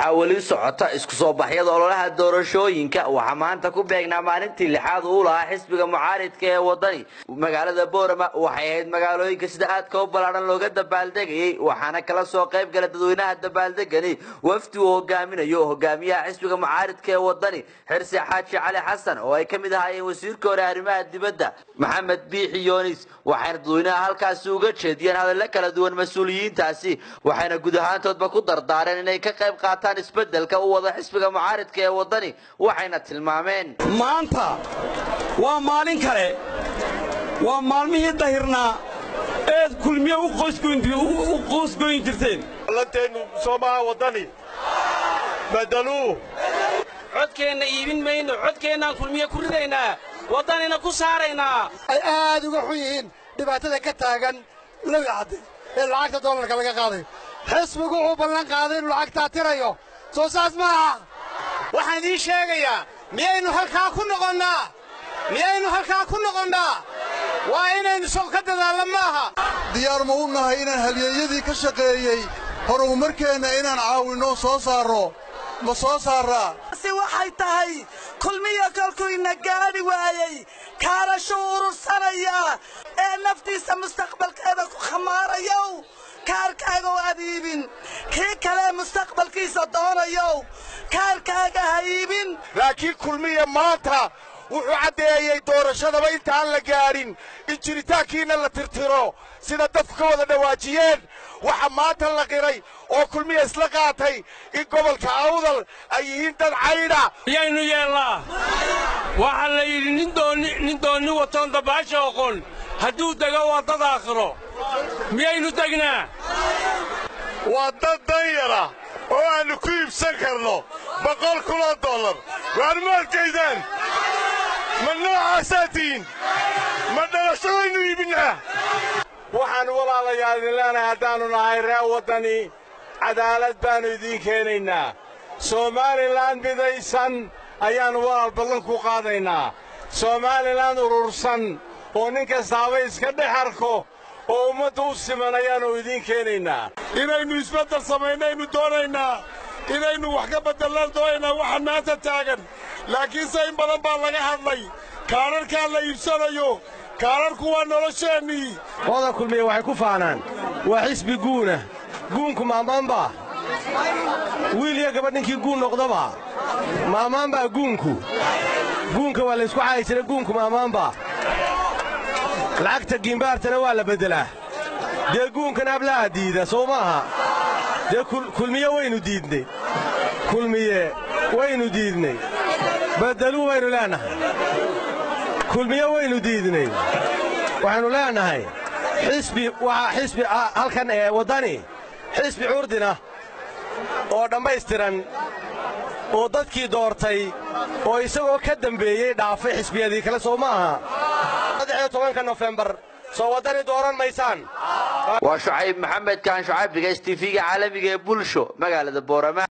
waxaa weli socota isku soo baxyada ololaha doorashooyinka waxaa maanta ku beegnaa maalintii lixaad uu lahaa xisbiga mucaaridka ee wadani magaalada boorama waxay ahayd magaalooyinka sida aadka u ballaadhan looga dabaaldegayay waxaana kala soo qayb gala dadweynaha dabaaldegani wafdi uu hogaaminayo hogaamiyaha xisbiga mucaaridka ee wadani xirsi xaaji cali xasan oo ay ka mid ahaayeen wasiirka hore arrimaha dibadda maxamed biixi yoonis waxayna dadweynaha halkaasi uga jeediyeen hadallo kala duwan mas-uuliyiintaasi waxayna guud ahaantoodba ku dardaareen inay ka qayb qaataan isbeddelka u wada xisbiga mucaaridka ee waddani waxayna tilmaameen maanta waa maalin kale waa maalmihii dahirnaa eed kulmiye u qoosgoyn jirteen lanteennu soomaha waddani badaluu codkeenna iibin mayno codkeennaan kulmiye ku ridaynaa waddanina ku saaraynaa ay aad uga xun yihiin dhibaatada ka taagan lawi cadde ee lacagta dollarka laga qaaday xisbigu wuxuu ballan qaaday inuu lacagtaa tirayo soo saas ma aha waxaan idiin sheegayaa miyaynu halkaa ku noqonnaa miyaynu halkaa ku noqonnaa waa inaynu soo ka dadaallo maaha diyaar ma u nahay inaan halyeeyadii ka shaqeeyey horumarkeenna inaan caawinno soo saarro ma soo saarraa si waxay tahay kulmiya kolkuyna gaadhi waayey kaarashuu urursanaya ee naftiisa mustaqbalkeeda ku khamaarayow kaarkaaga u adiibin kii kalee mustaqbalkiisa doonayow kaarkaaga ha iibin laakiin kulmiya maanta wuxuu caddeeyey doorashadaba intaan la gaadhin in jiritaankiinna la tirtiro sida dadku ka wada dhawaajiyeen waxa maanta la qiray oo kulmiya isla qaatay in gobolka awdal ay yihiin dad caydha miyaynu yeelnaa waxaa la yidhi nin doonni watoon dabaasha oqon hadduu dego waa dad aakhiro miyaynu degnaa waa dad danyara oo aannu ku iibsan karno boqol kunoo dollar waar ma adkaysaan ma noocaasaa tihiin ma dhalashadaynu iibinnaa waxaan walaalayaal idin leenahay haddaannu nahay ree waddani cadaalad baannu idiin keenaynaa somalilan midaysan ayaannu walaal ballan ku qaadaynaa somalilan urursan oo nin kastaaba iska dhex arko oo ummadda u siman ayaannu idiin keenaynaa inaynu isbeddel samaynaynu doonaynaa inaynu wax ka beddellaan doonaynaa waxa maanta taagan laakiinse in badan baa laga hadlay kaadharkaa la iibsanayo kaadharku waa nolosheennii oda kulmiye waxay ku faanaan waa xisbi guuna guunku maamaanbaa wiil iyo gabadh ninkii guun noqdaba maamaanbaa guunku guunka waa laysku caayi jira guunku maamaanbaa lacagta giimbaartana waa la beddelaa dee guunkan ablaha diida soo maaha dee kulmiye waynu diidnay kulmiye waynu diidnay beddeluu waynu leennahay kulmiye waynu diidnay waxaynu leennahay xisbi waa xisbi halkan ee waddani xisbi curdina oo dhammaystiran oo dadkii doortay oo isagoo ka dembeeyey dhaafay xisbiyadii kale soo ma aha saddexiyo tobanka nofembar soo waddani dooran maysaan waa shucayb maxamed kaan shucayb bigays tifiga caalamiga ee bulsho magaalada boorama